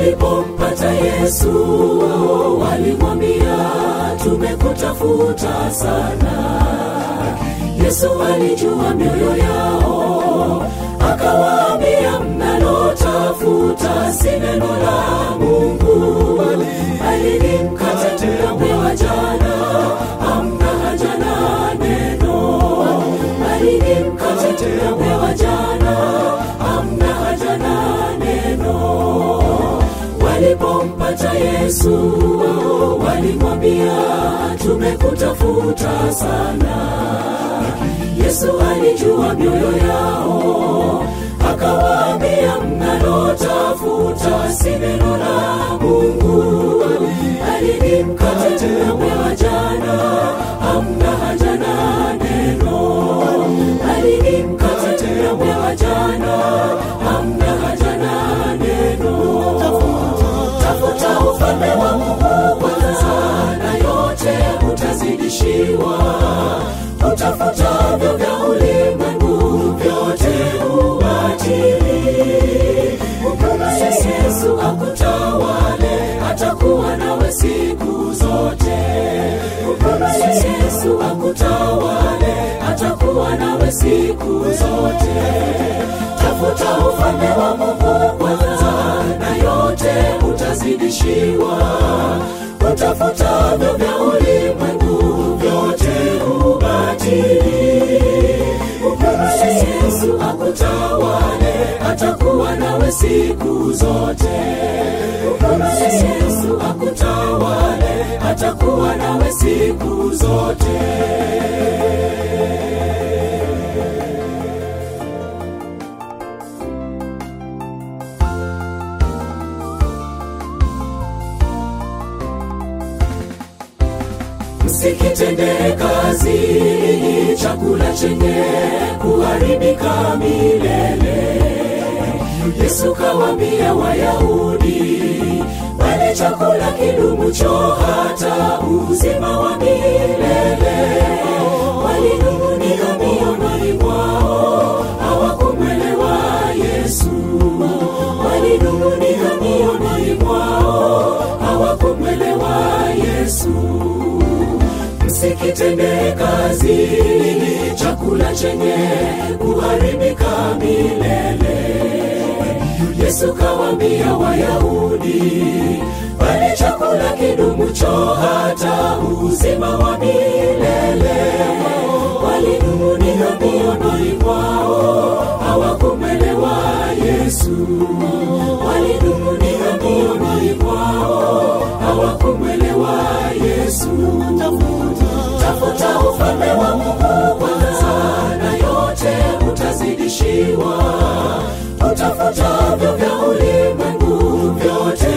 Walipompata Yesu walimwambia, tumekutafuta sana. Yesu alijua mioyo yao, akawaambia, mnalotafuta si neno la Mungu, bali ni mkate mliopewa jana, hamna haja na neno, bali ni mkate mliopewa jana, hamna haja na neno. Walipompata Yesu walimwambia, tumekutafuta sana. Yesu alijua mioyo yao, akawaambia, mnalotafuta si neno la Mungu, bali ni mkate mliopewa jana, hamna haja na neno, bali ni mkate mliopewa jana, hamna haja na neno. Tafuta ufalme wa Mungu kwanza, na yote utazidishiwa. Utafutavyo vya ulimwengu vyote ubatili. Mkubali Yesu akutawale, atakuwa nawe siku zote. Mkubali Yesu akutawale, atakuwa nawe siku zote. Tafuta ufalme wa Mungu kwanza, na yote utazidishiwa. Utafutavyo vya ulimwengu vyote ubatili. Mkubali Yesu akutawale, atakuwa nawe siku zote. Mkubali Yesu akutawale, atakuwa nawe siku zote. Msikitende kazi chakula chenye kuharibika milele. Yesu kawaambia Wayahudi, bali chakula kidumucho hata uzima wa milele. Walinung'unika mioyoni mwao, hawakumwelewa Yesu. Walinung'unika mioyoni mwao, hawakumwelewa Yesu msikitende kazi chakula chenye kuharibika milele. Yesu kawaambia Wayahudi, bali chakula kidumucho hata uzima wa milele. Walinung'unika mioyoni mwao, hawakumwelewa Yesu. Walinung'unika mioyoni mwao, hawakumwelewa Yesu. Tafuta ufalme wa Mungu kwanza, na yote utazidishiwa. Utafutavyo vya ulimwengu vyote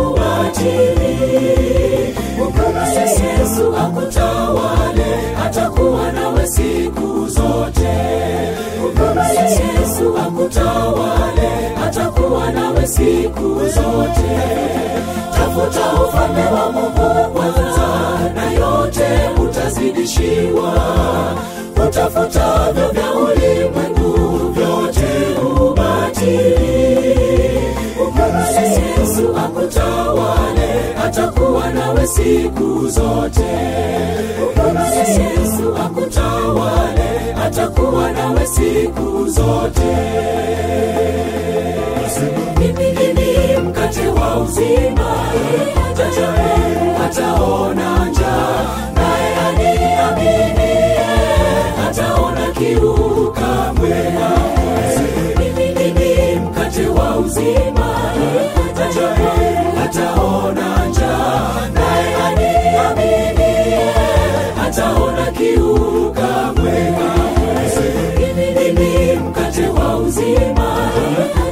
ubatili. Mkubali Yesu akutawale, atakuwa nawe siku zote. Mkubali Yesu akutawale, atakuwa nawe siku zote. Tafuta ufalme wa Mungu kwanza, na yote utazidishiwa. Utafutavyo vya ulimwengu vyote ubatili. Mkubali Yesu akutawale, atakuwa nawe siku zote. Mkubali Yesu akutawale, atakuwa nawe siku zote. Mimi ndimi mkate wa uzima, ajaye hataona njaa, naye aniaminie hataona kiu kamwe. Mimi ndimi mkate wa uzima, ajaye hataona njaa, naye aniaminie hataona kiu kamwe. Mimi ndimi mkate wa uzima